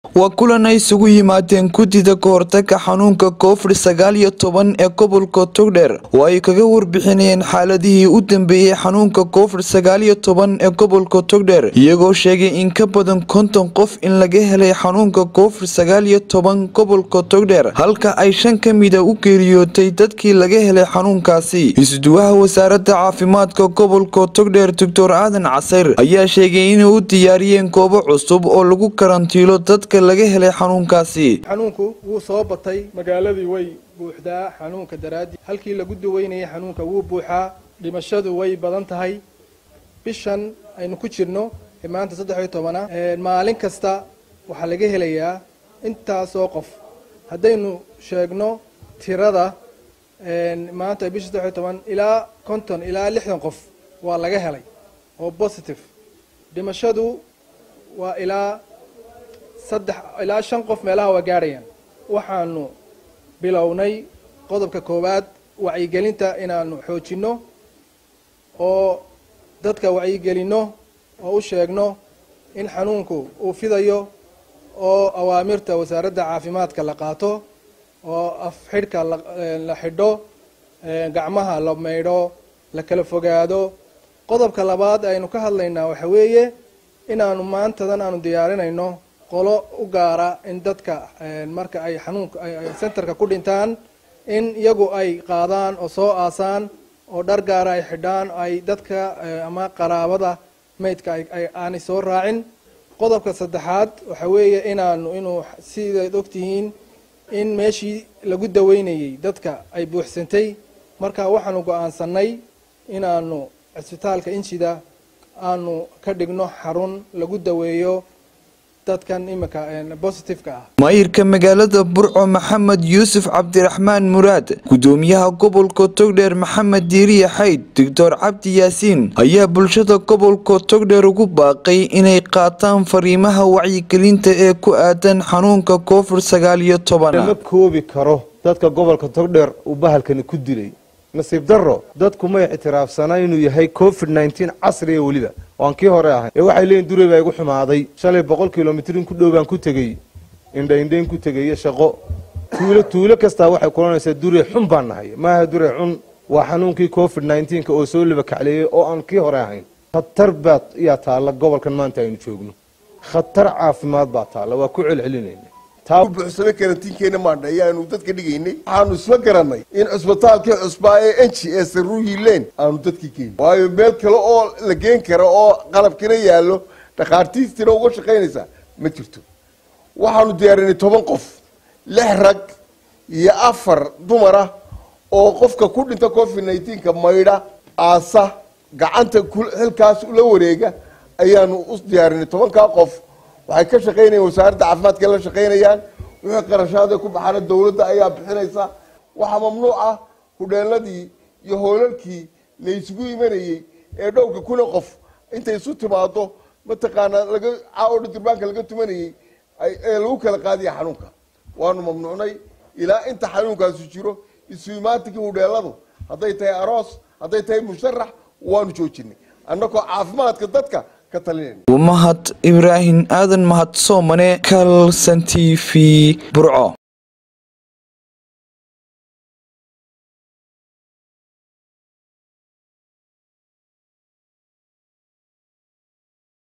waa kulan ay isugu yimaadeen guddida kahortaga xanuunka covid sagaal iyo toban ee gobolka togdheer oo ay kaga warbixinayeen xaaladihii u dambeeyey xanuunka covid sagaal iyo toban ee gobolka togdheer iyagoo sheegay in ka badan konton qof in laga helay xanuunka covid sagaal iyo toban gobolka togdheer halka ay shan ka mida u geeriyootay dadkii laga helay xanuunkaasi isuduwaha wasaaradda caafimaadka gobolka togdheer doctor aadan casayr ayaa sheegay inay u diyaariyeen goobo cusub oo lagu karantiilo dadka laga helay xanuunkaasi xanuunku wuu soo batay magaaladii way buuxdaa xanuunka daraadii halkii lagu daweynayay xanuunka wuu buuxaa dhimashadu way badan tahay bishan aynu ku jirno ee maanta saddex iyo tobana maalin kasta waxaa laga helayaa intaasoo qof haddaynu sheegno tirada maanta bisha saddex iyo toban ilaa konton ilaa lixdan qof waa laga helay oo positive dhimashadu waa ilaa saddex ilaa shan qof meelaha waa gaadhayaan waxaanu bilownay qodobka koowaad wacyigelinta inaanu xoojinno oo dadka wacyigelinno oo u sheegno in xanuunku uu fidayo oo awaamirta wasaaradda caafimaadka la qaato oo af xidhka la xidho gacmaha la maydho la kala fogaado qodobka labaad aynu ka hadlaynaa waxa weeye inaanu maantadan aanu diyaarinayno qolo u gaara in dadka marka ay xanuunka centerka ku dhintaan in iyagu ay qaadaan oo soo aasaan oo dhar gaara ay xidhaan ay dadka ama qaraabada maydka aanay soo raacin qodobka saddexaad waxa weeye inaanu inuu sidaad ogtihiin in meeshii lagu daweynayay dadka ay buuxsantay marka waxaanu go-aansanay inaanu cisbitaalka injida aanu ka dhigno xarun lagu daweeyo dadkan iminka bositifeka ah maayirka magaalada burco maxamed yuusuf cabdiraxmaan muraad gudoomiyaha gobolka togdheer maxamed diiriya xayd doctor cabdi yaasiin ayaa bulshada gobolka togdheer ugu baaqay inay qaataan fariimaha wacyigelinta ee ku aadan xanuunka covid sagaal iyo toban ma koobi karo dadka gobolka togdheer uu bahalkani ku dilay nasiib daro dadku may ictiraafsanaa inuu yahay covid nneteen casriga weliba oan kii hore ahay ee waxay leeyiin duray baa igu xumaaday shalay boqol kilomitrin ku dhow baan ku tegey indhaindhayn ku tegayo shaqo tuulo tuulo kastaa waxay kulanaysaa duray xun baan nahay maaha duray xun waa xanuunkii covid nneteenka oo soo liba kacleeyey oo aan kii hore ahayn khatar baad yaa taalla gobolkan maanta aynu joogno khatar caafimaad baa taalla waa ku celcelinayna buuxsame karantiinkeena maandha ayaanu dadka dhigaynay waxaanu isla garanay in cusbitaalkii cusbaa ee enji ee saruuyileen aanu dadkii keeni waayo meel kale oo la geen kara oo qalabkina yaallo dhakhaartiistina uga shaqaynaysaa ma jirto waxaanu diyaarinay toban qof lix rag iyo afar dumar ah oo qofka ku dhinta covid nneteenka maydha aasa gacanta xilkaas la wareega ayaanu u diyaarinay tobankaa qof waxay ka shaqaynayaan wasaaradda caafimaadka la shaqaynayaan wixii qarashaada ku baxaana dawladda ayaa bixinaysa waxaa mamnuuc ah hudheeladii iyo hoolalkii la isugu imanayey ee dhowrka kuna qof intay isu timaado mataqaanaa laga caodha durbaanka laga tumanayey ee lagu kala qaadaya xanuunka waanu mamnuucnay ilaa inta xanuunkaasu jiro isu imaatikii hudheeladu hadday tahay aroos hadday tahay musharax waanu joojinay annagoo caafimaadka dadka mahad ibraahim aadan mahad soomane kalsan t v burco